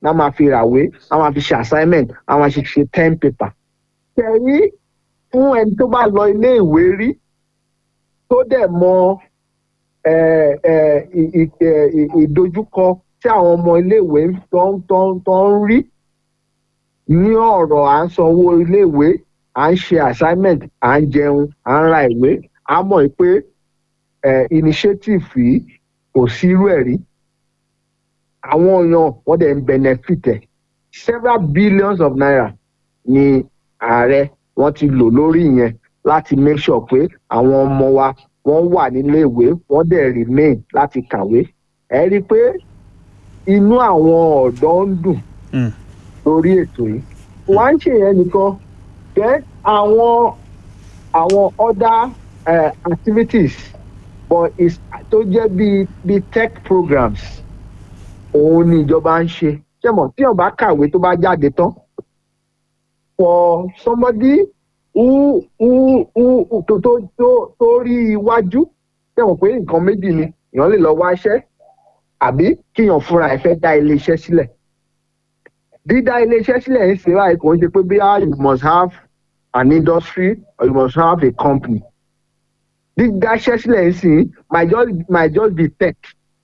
náà máa fi ràwé náà máa fi ṣe assignment náà máa fi ṣe ten paper. kẹrí fún ẹni tó bá lọ ilé ìwé rí tó dẹ̀ mọ eh, eh, ì- ì- eh, ì- ìdojúkọ tí àwọn ọmọ iléèwé tó ń tó ń tó ń rí ní ọ̀rọ̀ à ń sanwó iléèwé à ń ṣe assignment à ń jẹun à ń ra ìwé á mọ̀ pé eh, initiative yìí kò sí irú ẹ̀ rí àwọn èèyàn wọ́n dẹ̀ ń benefit ẹ̀ several billions of naira ni ààrẹ wọ́n ti lò lórí ìyẹn láti make sure pé àwọn ọmọ wa wọ́n wà nílé ìwé wọ́n dẹ̀ remain láti kàwé ẹ rí i pé inú àwọn ọ̀dọ́ ń dùn Mm. lórí ètò yìí wọ́n á ń ṣèyẹn nìkan then àwọn àwọn other uh, activities but is tó jẹ́ bíi bíi tech programs òun ni ìjọba ń ṣe ṣé mọ̀ tí ọba kàwé tó bá jáde tán for somebody who who who tó tó tó tó rí iwájú ṣé mọ̀ pé nǹkan méjì ni èèyàn lè lọ wá iṣẹ́ àbí kíyàn fúnra ẹ̀ fẹ́ dá ilé iṣẹ́ sílẹ̀ dídá ilé iṣẹ́ sílẹ̀ ń ṣe báyìí kò ń ṣe pé bí you must have an industry or you must have a company dídá iṣẹ́ sílẹ̀ ń sìn might just might just be tech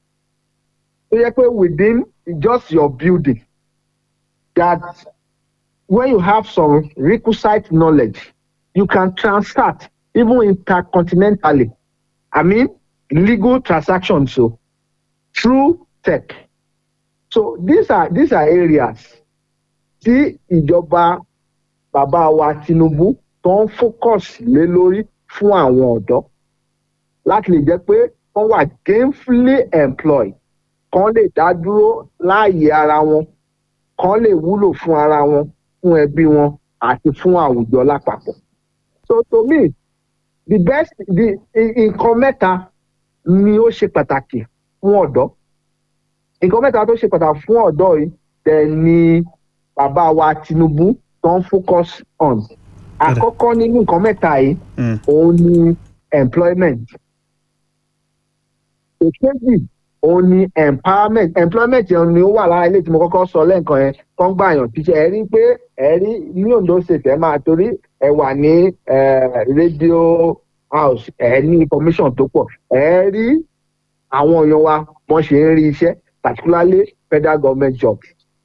ó yẹ pé within just your building that when you have some requisite knowledge you can transact even intercontinentally i mean legal transactions so through tech so these are these are areas tí ìjọba bàbá wa tinubu tó ń focus lé lórí fún àwọn ọ̀dọ́ láti lè jẹ́ pé wọ́n wà gainfully employed kán lè dá dúró láàyè ara wọn kán lè wúlò fún ara wọn fún ẹbí wọn àti fún àwùjọ lápapọ̀. so to me the best the i- nǹkan mẹ́ta ni ó ṣe pàtàkì fún ọ̀dọ́ nǹkan mẹ́ta tó ṣe pàtàkì fún ọ̀dọ́ yìí tẹ̀ ni bàbá wa tinubu tó ń focus on àkọ́kọ́ nínú nǹkan mẹ́ta yìí Mm. òun ni employment èkejì òun ni empowerment employment yẹn ni ó wà lára ilé tí mo kọ́kọ́ sọ lẹ́ǹkan yẹn tó ń gbàyàn tíṣẹ́ ẹ rí pé ẹ rí ní ondo state ẹ máa torí ẹ wà ní eh, radio house ẹ ní information tó pọ̀ ẹ rí àwọn èèyàn wa wọ́n ṣe ń rí iṣẹ́ particularly federal government jobs.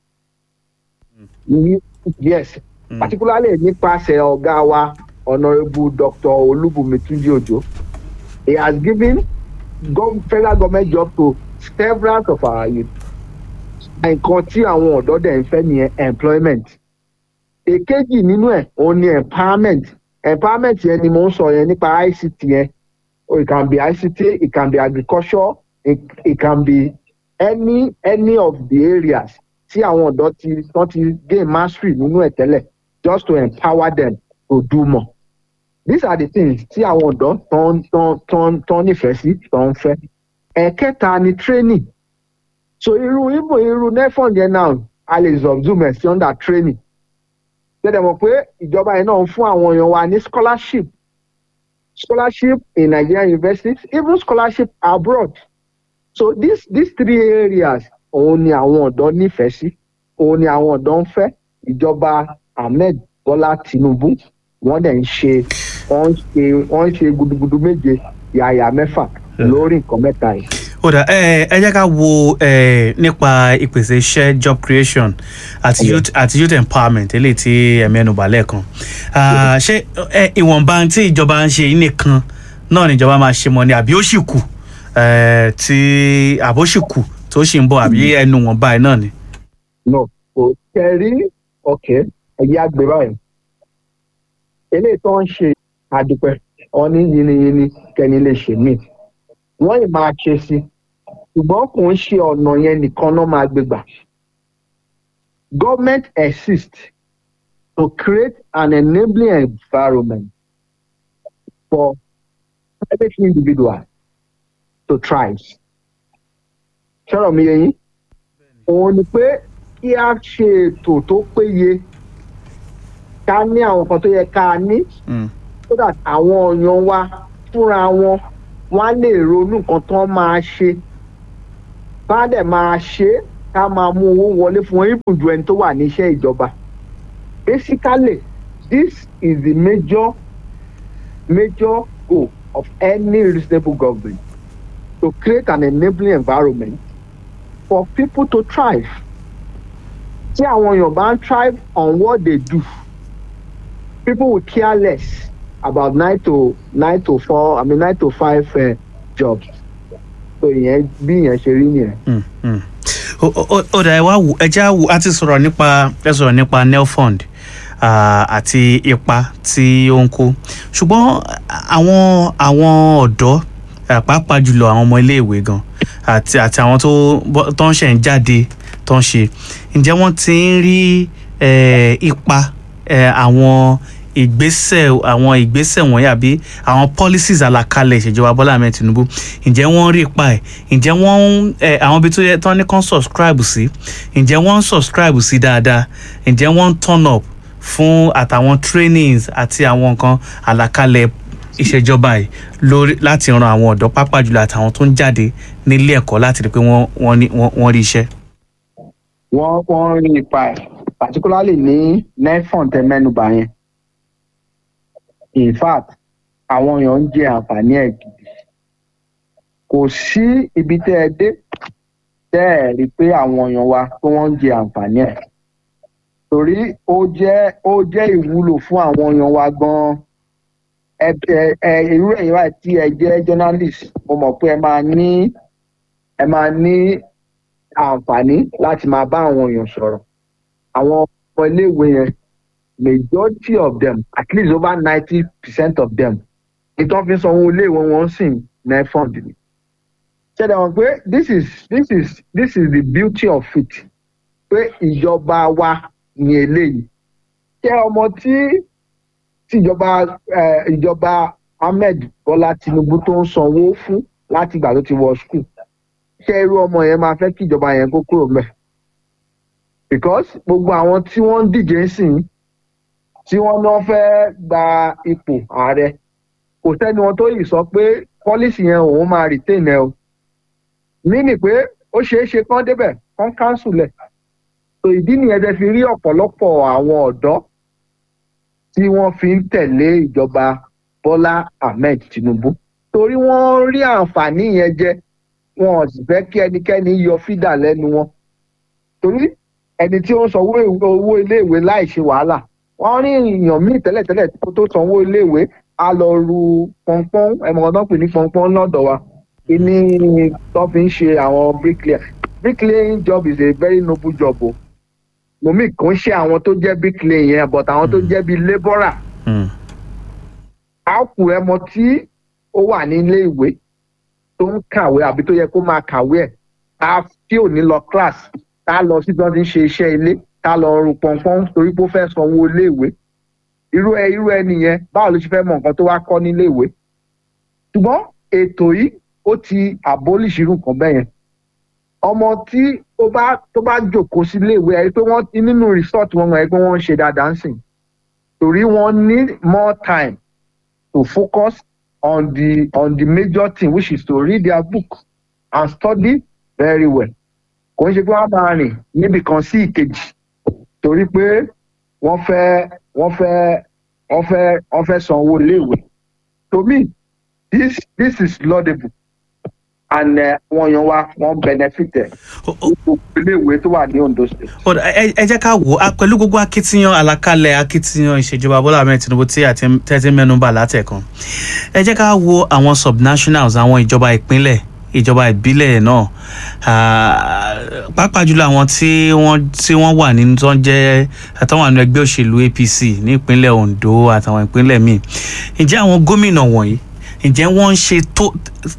Ye- yes Mm. particularly nípasẹ̀ ọ̀gá wa honourable dr olúbùnmi túnjí òjò he has given gov federal government job to several of our youth nǹkan tí àwọn ọ̀dọ́ dẹ̀ ń fẹ́ nìyẹn employment èkejì nínú ẹ̀ òun ni empowerment empowerment yẹn ni mo ń sọ yẹn nípa ict yẹn oh, it can be ict it can be agriculture it, it can be any any of the areas tí àwọn ọ̀dọ́ ti tán ti gain mastery nínú ẹ̀ tẹ́lẹ̀ just to empower them to do more these are the things tí àwọn ọ̀dọ́ tán tán tán tán nífẹ̀ẹ́ sí tán ń fẹ́ ẹ̀kẹta ni training so irú ibo irú nefond yẹn náà a lè subsume ẹ̀ sí under training tẹ́lẹ̀ mọ̀ pé ìjọba yẹn náà ń fún àwọn èèyàn wa ní scholarship scholarship in nigerian universities even scholarship abroad so these these three areas òun ni àwọn ọ̀dọ́ nífẹ̀ẹ́ sí òun ni àwọn ọ̀dọ́ ń fẹ́ ìjọba ahmed bọ́lá tinubu wọ́n dẹ̀ ń ṣe wọ́n ń ṣe wọ́n ń ṣe gudugudu méje yàyà mẹ́fà lórí nǹkan mẹ́ta yìí. ó dà ẹ ẹ jẹ́ ká wo ẹ nípa ìpèsè iṣẹ́ job creation àti Okay. youth àti youth empowerment eléyìí tí ẹ mẹ́nu bà lẹ́ẹ̀kan Ah, ṣé ẹ ìwọ̀nba tí ìjọba ń ṣe yìí nìkan náà níjọba máa ṣe mọ́ ni àbí ó sì kù ẹ tí àbó sì kù tó sì ń bọ̀ àbí ẹnu wọn báyìí náà ni. no kò tẹ̀rí ọ̀kẹ́ ẹ̀yà àgbè báyìí eléyìí tó ń ṣe àdúpẹ́ ọní yiniyini kẹ́ni lè ṣe mí wọ́n ì máa ṣe sí ṣùgbọ́n kò ń ṣe ọ̀nà yẹn nìkan náà máa gbé gbà government exists to create an enabling environment for private individuals to thrive ṣọ́rọ̀ mi yẹn yín òun ni pé kí a ṣe ètò tó péye ká ní àwọn kan tó yẹ ká ní Mm. so that àwọn èèyàn wa fúnra wọn wọn á lè ronú nǹkan tó máa ṣe bá dẹ̀ máa ṣe ká máa mú owó wọlé fún wọn even ju ẹni tó wà níṣẹ́ ìjọba basically this is the major major goal of any reasonable government to create an enabling environment for people to thrive tí àwọn èèyàn bá ń thrive on what they do people will care less about nine to nine to four i mean nine to five uh, jobs so ìyẹn bí ìyẹn ṣe rí nìyẹn. Mm, mm. ó ó- ó dà ẹ wá wò ẹ já wò á ti sọ̀rọ̀ nípa ẹ sọ̀rọ̀ nípa nelfund ah, àti ipa tí ó ń kó ṣùgbọ́n àwọn àwọn ọ̀dọ́ ah, pàápàá jùlọ àwọn ọmọ iléèwé gan àti àti àwọn tó bọ́- tó ń ṣẹ̀ ń jáde tó ń ṣe ǹjẹ́ wọ́n ti ń rí eh, ipa eh, àwọn ìgbésẹ̀ àwọn ìgbésẹ̀ wọ̀nyí àbí àwọn policies àlàkalẹ̀ ìṣèjọba Bọ́lá Ahmed Tinubu ǹjẹ́ wọ́n ń rí ipa ẹ̀ ǹjẹ́ wọ́n ń ẹ̀ àwọn ibi tó yẹ tán ní kán subscribe sí ǹjẹ́ wọ́n ń subscribe sí dáadáa ǹjẹ́ wọ́n ń turn up fún àtàwọn trainings àti àwọn nǹkan àlàkalẹ̀ ìṣèjọba yìí lórí láti ran àwọn ọ̀dọ́ pápá jùlọ àtàwọn tó ń jáde nílé ẹ̀kọ́ láti rí i pé wọ́n wọ́n ní- wọ́n wọ́n rí iṣẹ́. wọ́n wọ́n rí ipa ẹ̀ particularly ní nefon tẹ mẹ́nuba yẹn in fact àwọn èèyàn ń jẹ àǹfààní ẹ̀ gidi kò sí ibi tẹ́ ẹ dé tẹ́ ẹ rí i pé àwọn èèyàn wa pé wọ́n ń jẹ àǹfààní ẹ̀ torí ó jẹ́ ó jẹ́ ìwúlò fún àwọn èèyàn wa gan-an ẹ ẹ ẹ irú ẹ̀yin wa tí ẹ jẹ́ journalist mo mọ̀ pé ẹ máa ní ẹ máa ní àǹfààní láti máa bá àwọn èèyàn sọ̀rọ̀ àwọn ọmọ iléèwé yẹn majority of them at least over ninety percent of them ìtàn fi sanwó iléèwé wọn sì ní fund ni. ṣẹlẹ̀ wọn pé this is this is this is the beauty of it pé ìjọba wa ní eléyìí ṣé ọmọ tí tí ìjọba eh, ìjọba Ahmed Bọ́lá Tinubu tó ń sanwó fún láti ìgbà tó ti wọ school ṣé irú ọmọ yẹn máa fẹ́ kí ìjọba yẹn kó kúrò mẹ́ because gbogbo àwọn tí wọ́n ń díje ń sìn tí wọ́n náà fẹ́ gba ipò ààrẹ kò sẹ́ni wọn tó yìí sọ pé pọ́lísì yẹn òun máa retain ẹ o mínì pé ó ṣeé ṣe kán débẹ̀ kán cancel ẹ̀ so ìdí nìyẹn tẹ́ fi rí ọ̀pọ̀lọpọ̀ àwọn ọ̀dọ́ tí wọ́n fi ń tẹ̀lé ìjọba Bọ́lá Ahmed Tinubu torí wọ́n rí àǹfààní yẹn jẹ wọn ò sì fẹ́ kí ẹnikẹ́ni yọ fídà lẹ́nu wọn torí ẹni tí ó ń sanwó ìwé- owó iléèwé láì ṣe wàhálà wọ́n rí èèyàn míì tẹ́lẹ̀tẹ́lẹ̀ kó tó sanwó iléèwé á lọ ru pọnpọ́n ẹ̀mọ́ tó ń pè ní pọnpọ́n lọ́dọ̀ wa kíní tó fi ń ṣe àwọn bricklayer bricklaying job is a very noble job o mòmí kò ń ṣe àwọn tó jẹ́ bricklayer yẹn but àwọn tó jẹ́ bíi labourer Mm. á kù ẹmọ tí ó wà ní ilé ìwé tó ń kàwé àbí tó yẹ kó máa kàwé ẹ̀ tá tí ò ní lọ class tá lọ sí bí wọ́n ti ń ṣe iṣẹ́ ilé tá lọ rún pọnpọ́n torí pé ó fẹ́ sanwó ilé ìwé irú ẹ irú ẹni yẹn báwo ló ṣe fẹ́ mọ nǹkan tó wá kọ́ nílé ìwé ṣùgbọ́n ètò yìí ó ti abolish irú nǹkan bẹ́ẹ̀ yẹn ọmọ tí ó bá tó bá jòkó sí ilé ìwé ẹ pé wọ́n nínú resort wọn ẹ pé wọ́n ń ṣe dáadáa ń sìn torí wọ́n need more time to focus on the on the major thing which is to read their book and study very well kò ń ṣe pé wọ́n máa rìn níbi kan sí ìkejì torí pé wọ́n fẹ́ wọ́n fẹ́ wọ́n fẹ́ wọ́n fẹ́ san owó iléèwé to me this this is laudable and uh, wọ́n yan wa wọ́n benefit ẹ̀ Ó- ó- gbogbo iléèwé tó wà ní Ondo state. Ó dà, ẹ ẹ jẹ́ ká wò ó pẹ̀lú gbogbo akitiyan àlàkalẹ̀ akitiyan ìṣèjọba Bọ́lá Ahmed Tinubu tí àti tẹ́tí mẹ́nubà látẹ̀kan ẹ jẹ́ ká wo àwọn subnationals àwọn ìjọba ìpínlẹ̀ ìjọba ìbílẹ̀ náà Ah, pàápàá jùlọ àwọn tí wọ́n tí wọ́n wà nínú tó ń jẹ́ àtàwọn àwọn ẹgbẹ́ òṣèlú APC ní ìpínlẹ̀ Ondo àtàwọn ìpínlẹ̀ míì ǹjẹ́ àwọn gómìnà wọ̀nyí ǹjẹ́ wọ́n ń ṣe tó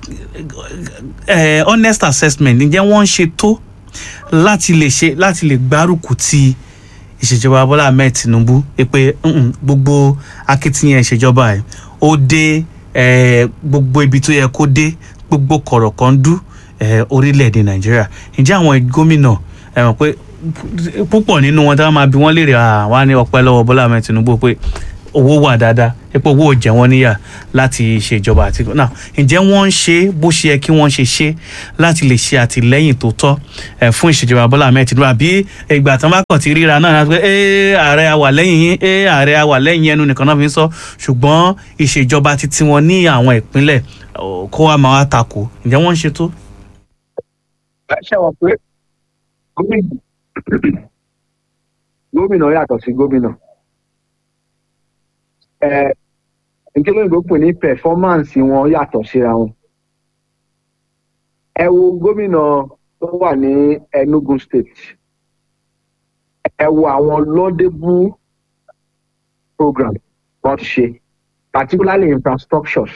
eh, honest assessment ǹjẹ́ wọ́n ń ṣe tó láti lè ṣe láti lè gbárùkù ti ìṣèjọba Bọ́lá Ahmed Tinubu pé "Mm-mm, gbogbo akitiyan ìṣèjọba ẹ̀ ó dé eh, gbogbo ibi tó yẹ kó dé gbogbo kọ̀rọ̀kọ́ndú eh, orílẹ̀-èdè Nàìjíríà ǹjẹ́ àwọn gómìnà ẹ mọ̀ pé púpọ̀ nínú wọn tí wọ́n máa bi wọ́n léèrè àwọn á ní ọpẹ́ lọ́wọ́ Bọ́lá Ahmed Tinubu pé owó wà dáadáa epo owó ò jẹ wọ́n níyà láti ṣèjọba àti náà ǹjẹ́ wọ́n ń ṣe bó ṣe yẹ kí wọ́n ṣe ṣe láti lè ṣe àtìlẹ́yìn tó tọ́ ẹ̀ fún ìṣèjọba Bọ́lá Ahmed Tinubu àbí ìgbà tán bá kàn ti ríra náà láti pé ẹ ààrẹ àwà lẹ́yìn yín ẹ ààrẹ àwà lẹ́yìn ẹnu nìkan náà fi ń sọ ṣùgbọ́n ìṣèjọba ti tiwọn ní àwọn ìpínlẹ̀ ọ̀, kó wa máa wá takò ǹjẹ́ wọ́n ń ṣe tó. ṣe wọ pé gómìnà gómìnà yàtọ̀ sí gómìnà ẹ nítorí òyìnbó pè ní pẹfọmánsì wọn yàtọ̀ síra wọn ẹ wo gómìnà tó wà ní Enugu state ẹ wo àwọn laudable program wọn ti ṣe particularly infrastructures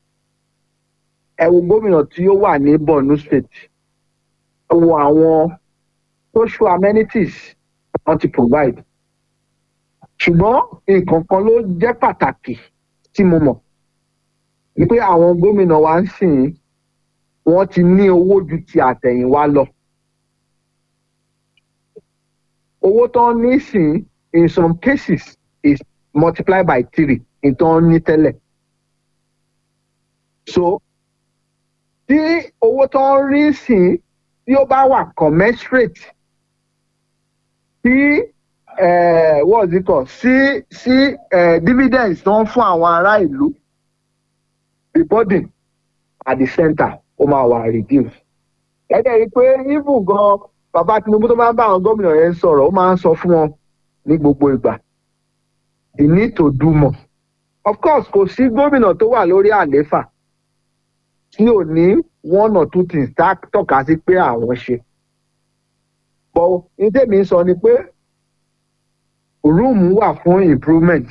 ẹ wo gómìnà tí ó wà ní Borno state ẹ wo àwọn social amenities wọn ti provide ṣùgbọ́n nǹkan kan ló jẹ́ pàtàkì tí mo mọ̀ ni pé àwọn gómìnà wa ń sìn wọ́n ti ní owó ju ti àtẹ̀yìnwá lọ owó tó ń ní sìn in some cases is multiplied by three in tó ń ní tẹ́lẹ̀ so tí owó tó ń rí sìn tí ó bá wà commensurate tí uh, what is it called sí sí uh, dividends tó ń fún àwọn ará ìlú the burden at the center ó máa wà reduce. ẹ̀dẹ̀ rí i pé even gan bàbá Tinubu tó máa ń bá àwọn gómìnà yẹn sọ̀rọ̀ ó máa ń sọ fún wọn ní gbogbo ìgbà the need to do more. of course kò sí gómìnà tó wà lórí àlééfà tí ò ní one or two things tá tọ́ka sí pé àwọn ṣe. but ní tèmi sọ ni pé room wà fún improvement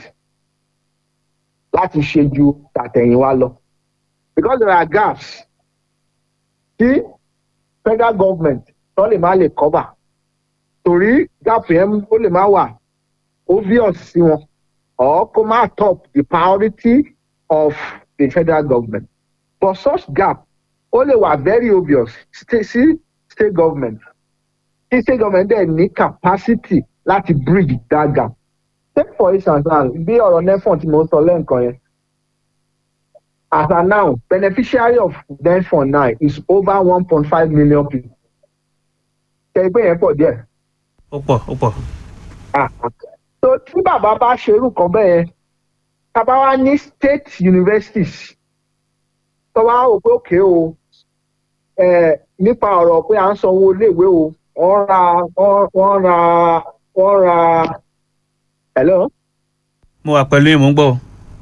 láti ṣe ju tàtẹ̀yìnwá lọ because there are gaps tí federal government tó lè má lè cover torí gap yẹn ó lè má wà obvious sí wọn or kó má top the priority of the federal government but such gap ó lè wà very obvious sí state government tí state government dẹ̀ ní capacity láti bridge that gap. Take for instance now, bí ọ̀rọ̀ NEFON tí mo sọ lẹ́ǹkan yẹn. As of now, beneficiary of NEFON now is over one point five million people. Ṣé ìpín yẹn pọ̀ díẹ̀? ó pọ̀ ó pọ̀. So tí bàbá bá ṣerú kan bẹ́ẹ̀ yẹn, bàbá wa ní state universities tó wá wò pé òkè o nípa ọ̀rọ̀ pé à ń sanwó iléèwé o wọ́n ra wọ́n ra wọ́n ra hello. mo wà pẹ̀lú yín mò ń gbọ́.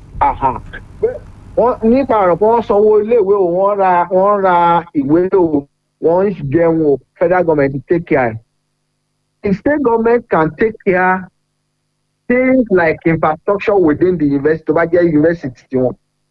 wọ́n nípa ọ̀rọ̀ pé wọ́n sanwó iléèwé o wọ́n ra wọ́n ra ìwé o wọ́n ń jẹun o federal government take care. The state government can take care things like infrastructure within the university tó bá jẹ́ university tiwọn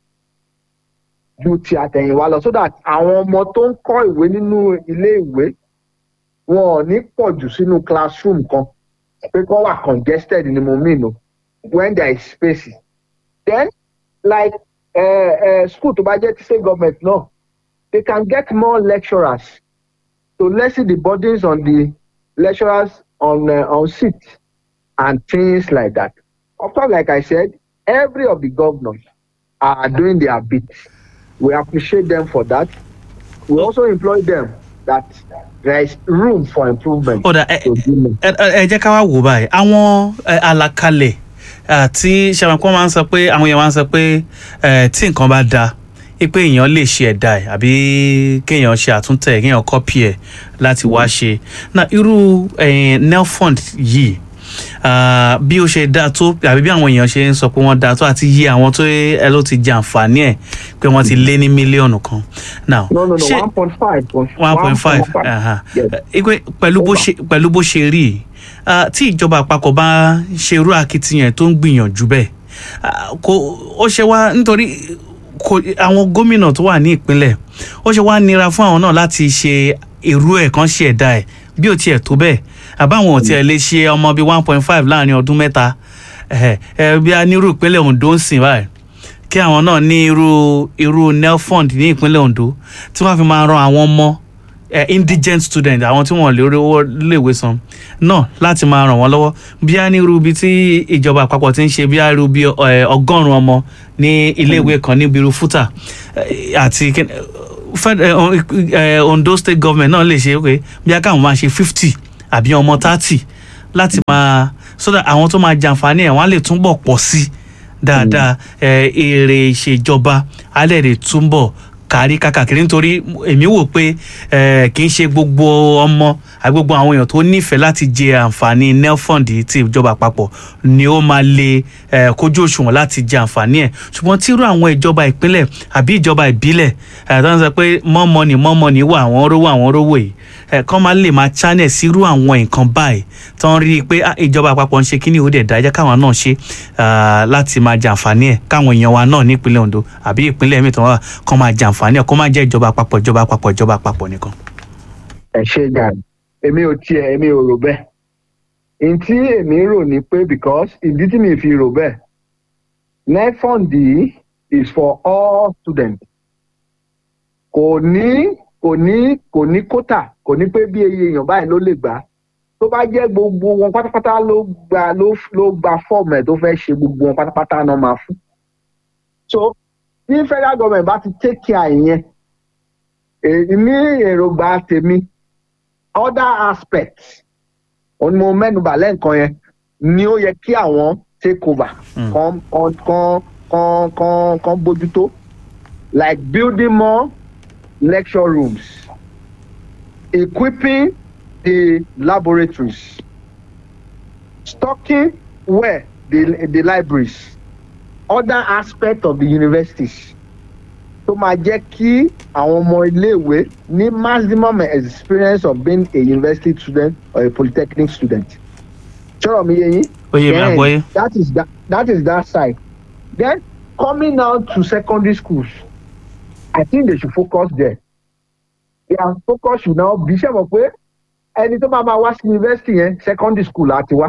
ju ti àtẹ̀yìnwá lọ so that àwọn ọmọ tó ń kọ́ ìwé nínú ilé ìwé wọn ò ní pọ̀ jù sínú classroom kan pé kọ́ wà congested ni mo mean o when there is space then like uh, uh, school tó bá jẹ́ ti state government náà they can get more lecturers to lessen the burdens on the lecturers on uh, on seat and things like that of course like I said every of the governors are doing their bit we appreciate them for that we also employ them that there is room for improvement. ọ̀dà ẹ ẹ jẹ́ ká wá wò báyìí àwọn àlàkalẹ̀ àti ṣàmùkọ́ máa ń sọ pé àwọn èèyàn máa ń sọ pé tí nǹkan bá da pé èèyàn lè ṣe ẹ̀dá ẹ̀ àbí kéèyàn ṣe àtúntẹ̀ kéèyàn kọ́pì ẹ̀ láti wá ṣe na irú nelfund yìí bí ó ṣe dáa tó àbí bí àwọn èèyàn ṣe ń sọ pé wọ́n dáa tó àti yí àwọn tó ẹ ló ti jẹ àǹfààní ẹ̀ pé wọ́n ti lé ní mílíọ̀nù kan. now no no no one point five. one point five ipe pẹ̀lú bó ṣe pẹ̀lú bó ṣe rí tí ìjọba àpapọ̀ bá ṣe irú akitiyan tó ń gbìyànjú bẹ́ẹ̀ kò ó ṣe wá nítorí àwọn gómìnà tó wà ní ìpínlẹ̀ ó ṣe wá nira fún àwọn náà láti ṣe irú ẹ̀ kan ṣe ẹ̀dá ẹ̀ bí ò tiẹ̀ tó bẹ́ẹ̀ àbáwọn ò tiẹ̀ lè ṣe ọmọ bíi one point five láàrin ọdún mẹ́ta bí a ní irú ìpínlẹ̀ Ondo ń sìn báyìí kí àwọn náà ní irú irú nelfund ní ìpínlẹ̀ Ondo tí wọ́n fi máa ran àwọn ọmọ eh, indigent student àwọn tí wọn lè rówó léèwé san náà láti máa ràn wọ́n lọ́wọ́ bí a ní irú ibi tí ìjọba àpapọ̀ ti ń ṣe bí a irú bí eh, ọgọ́rùn-ún ọmọ ní iléèwé kan níbi irú fúta eh, àti kin- Fed- eh, o- eh, Ondo state government náà lè ṣe pé bí a káwọn máa ṣe fifty àbí ọmọ thirty láti máa so that àwọn tó máa jàǹfààní ẹ̀ wọ́n á lè túbọ̀ pọ̀ sí i dáadáa ẹ, èrè ìṣèjọba alẹ́ rẹ̀ túbọ̀ kárí kákàkiri nítorí èmi wò pé ẹ, kì í ṣe gbogbo ọmọ àbí gbogbo àwọn èèyàn tó nífẹ̀ẹ́ láti jẹ àǹfààní nelfund ti ìjọba àpapọ̀ ni ó máa lè ẹ, kójú òṣùwọ̀n láti jẹ àǹfààní ẹ̀ ṣùgbọ́n tírú àwọn ìjọba ìpínlẹ̀ àbí ìjọba ìbílẹ̀ ẹ, tó ń sọ pé more money more money wà àwọn rówó àwọn rówó yìí ẹ, kọ́ máa lè máa channel sírú àwọn nǹkan báyìí tó ń rí i pé ah, ìjọba àpapọ̀ ń ṣe kíní ó dẹ̀ dá ẹjẹ́ káwọn náà ṣe ah, láti máa jàǹfààní ẹ̀ káwọn èèyàn wa náà nípínlẹ̀ Ondo àbí ìpínlẹ̀ mi tó wà kọ́ máa jàǹfààní ẹ̀ kó má jẹ́ ìjọba àpapọ̀ ìjọba àpapọ̀ ìjọba àpapọ̀ nìkan. ẹ ṣe gàdí èmi ò tiẹ̀ èmi ò rò bẹ́ẹ̀ n tí èmi rò ní pé because ìdí tí mi fi rò bẹ́ẹ̀ nefond yìí is for all students kò ní kò ní kò ní kótà kò ní pé bí iye èèyàn báyìí ló lè gbà tó bá jẹ́ gbogbo wọn pátápátá ló gba ló ló gba fọ́ọ̀mù ẹ̀ tó fẹ́ ṣe gbogbo wọn pátápátá náà máa fún so tí federal government bá ti take care ìyẹn èyí ní èròǹgbà tèmi other aspects òun ni mo mẹ́nubà lẹ́ǹkan yẹn ni ó yẹ kí àwọn take over Mm. kan kan kan kan kan kan bójútó like building more lecture rooms equipping the laboratories stocking well the the libraries other aspects of the universities tó máa jẹ́ kí àwọn ọmọ iléèwé ní maximum experience of being a university student or a polytechnic student. sọ̀rọ̀ mi yé yín. ó yé mi Then, àgbọ́yé. that is that that is that side then coming now to secondary schools i think they should focus there their focus should now be ṣe mọ̀ pé ẹni tó bá máa wá sí university yẹn secondary school àti wá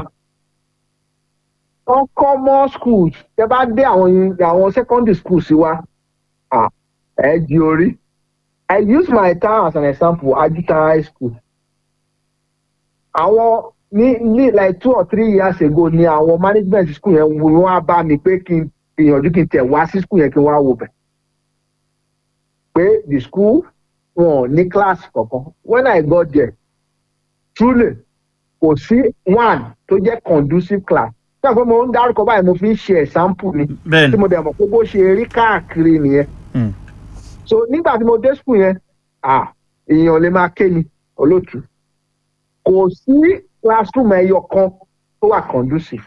wọ́n kọ́ more schools tẹ bá dé àwọn àwọn secondary schools sí wa ah ẹ di orí i use my town as an example ajuta high school àwọn ní ní like two or three years ago ni àwọn management school yẹn wo wọn á bá mi pé kí n gbìyànjú kí n tẹ̀ wá sí school yẹn kí n wá wò bẹ̀ pé the school wọn ò ní class kankan when i got there truly kò sí one tó jẹ́ conducive class ṣé àpò mo ń dárúkọ báyìí mo fi ń ṣe example ni bẹ́ẹ̀ tí ni mo dẹ̀ mọ̀ pé bó ṣe rí káàkiri nìyẹn Mm. so nígbà tí mo dé school yẹn ah èèyàn lè máa ké mi olóòtú kò sí classroom ẹyọ kan tó wà conducive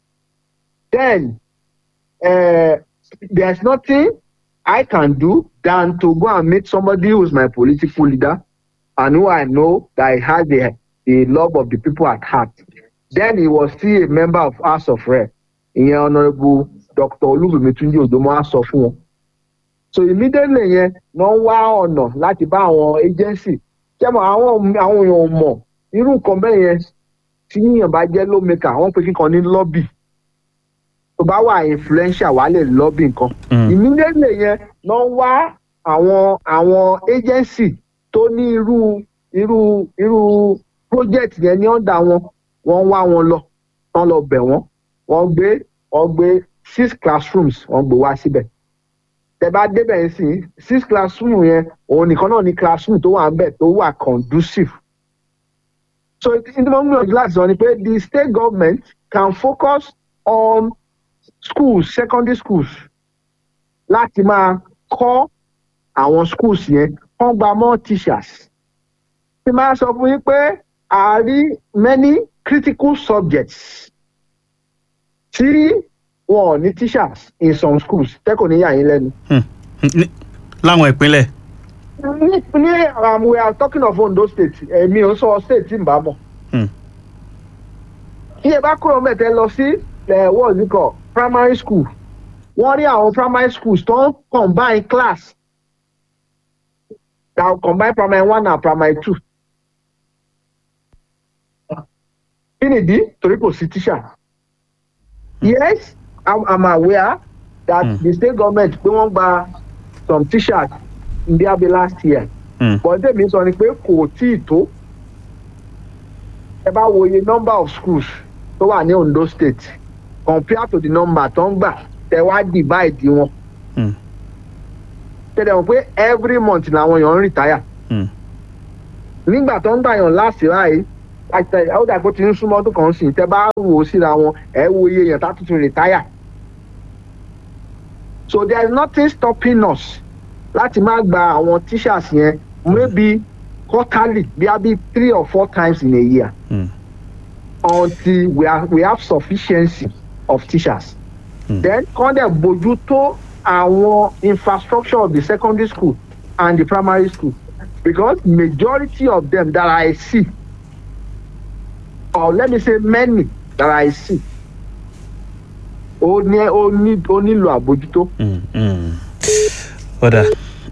then uh, there is nothing I can do than to go and meet somebody who is my political leader and who I know that he has the the love of the people at heart then he was still a member of House of Rep ìyẹn honourable Dr. Olúbùnmi Túnjí Òdòmọ á sọ fún wọn so immediately yẹn lọ ń wá ọ̀nà láti bá àwọn agency jẹ́mọ̀ àwọn àwọn èèyàn ò mọ̀ irú nǹkan bẹ́ẹ̀ yẹn tí yíyan bá jẹ́ lawmaker wọ́n pe kíkan ní lobby tó bá wà influential wà á lè lobby nǹkan Mm. immediately yẹn lọ ń wá àwọn àwọn agency tó ní irú irú irú project yẹn ní ọ̀dà wọn wọ́n wá wọn lọ wọ́n lọ bẹ̀ wọ́n wọ́n gbé wọ́n gbé six classrooms wọ́n gbé wá síbẹ̀ tẹ bá débẹ̀ ń sìn six classroom yẹn òun nìkan náà ní classroom tó wà ń bẹ̀ tó wà conducive. so ní mo ń gbìyànjú láti sọ ni pé the state government can focus on schools secondary schools láti máa kọ́ àwọn schools yẹn kán gba more teachers. ti máa sọ fún yín pé a rí many critical subjects tí wọn ò ní teachers in some schools tẹ́kọ̀ ní yà yín lẹ́nu. Hmm. Ní- láwọn ìpínlẹ̀ ní ní um, we are talking of Ondo state èmi ò sọ state tí n bá mọ̀. Hmm. tí ẹ bá kúrò mẹ́tẹ́ lọ sí ẹ̀ what's it called primary school wọ́n rí àwọn primary schools tó ń combine class that will combine primary one and primary two. kí nìdí torí kò sí teacher. yes I'm, I'm aware that Hmm. the state government pé wọ́n gba some teachers in Ndiabe last year Mm. bọ́dé mi sọ ni pé kò tí ì tó ẹ bá wo iye number of schools tó wà ní Ondo state compare to the number tó ń gbà tẹ wá divide wọn Mm. tẹ̀lé wọn pé every month làwọn èèyàn ń retire Mm. nígbà tó ń gbà yàn láti ráàyè àti àwọn dàgbò tí ń súnmọ́ tó kàn ń sìn tẹ́ bá wò ó síra wọn ẹ wo iye èèyàn tá tuntun retire so there is nothing stopping us láti má gba àwọn teachers yẹn maybe quarterly bí a bí three or four times in a year Mm. until we, are, we have sufficiency of teachers. Mm. then kọ́ dẹ̀ bójú tó àwọn infrastructure of the secondary school and the primary school because majority of them that I see or let me say many that I see ó ní ó ní ó nílò àbójútó. Mm, mm. ó dà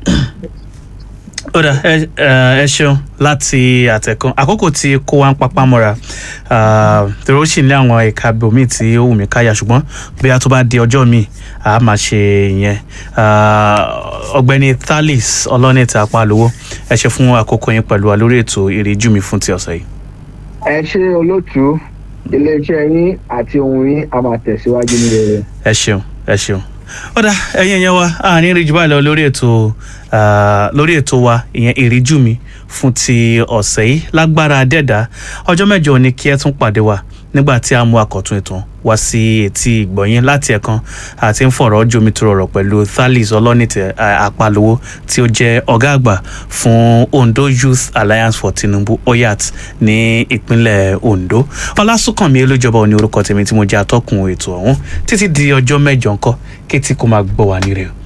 ó dà ẹ ẹ ẹ ṣeun láti àtẹ̀kùn àkókò tí kó wa ń papá mọ́ra ah, torí ó sì ní àwọn ẹ̀ka bòmíì tí ó wù mí káyà ṣùgbọ́n bí a tó bá di ọjọ́ míì a máa ṣe ìyẹn Ah, ọ̀gbẹ́ni Thalis ọlọ́nìtà apálówó ẹ ṣe fún àkókò yín pẹ̀lú wa lórí ètò ìríjú mi fún ti ọ̀sẹ̀ yìí. ẹ ṣe olóòtú iléeṣẹ́ yín àti ohun yín a máa tẹ̀síwájú ní rere. ẹ ṣeun ẹ ṣeun ó dá ẹ̀yin ẹ̀yẹn wa a ní rí jù báyìí lọ lórí ètò ah, lórí ètò wa ìyẹn ìríjú mi fún ti ọ̀sẹ̀ yìí lágbára dẹ́dá ọjọ́ mẹ́jọ ni kí ẹ tún pàdé wa nígbà tí a mú àkọ́tún ètò wá sí etí ìgbọ̀nyín láti ẹ̀kan àti ń fọ̀rọ̀ jomitoro ọ̀rọ̀ pẹ̀lú Thalis ọlọ́nìtẹ̀ ah, apálówó tí ó jẹ́ ọ̀gá àgbà fún Ondo Youth Alliance for Tinubu oyat ní ìpínlẹ̀ Ondo ọlásùnkànmí olójọba òní orúkọ tèmi tí mo jẹ́ atọ́kùn ètò ọ̀hún títí di ọjọ́ mẹ́jọ ńkọ́ kétí kó máa gbọ́ wà ní rẹ̀ o.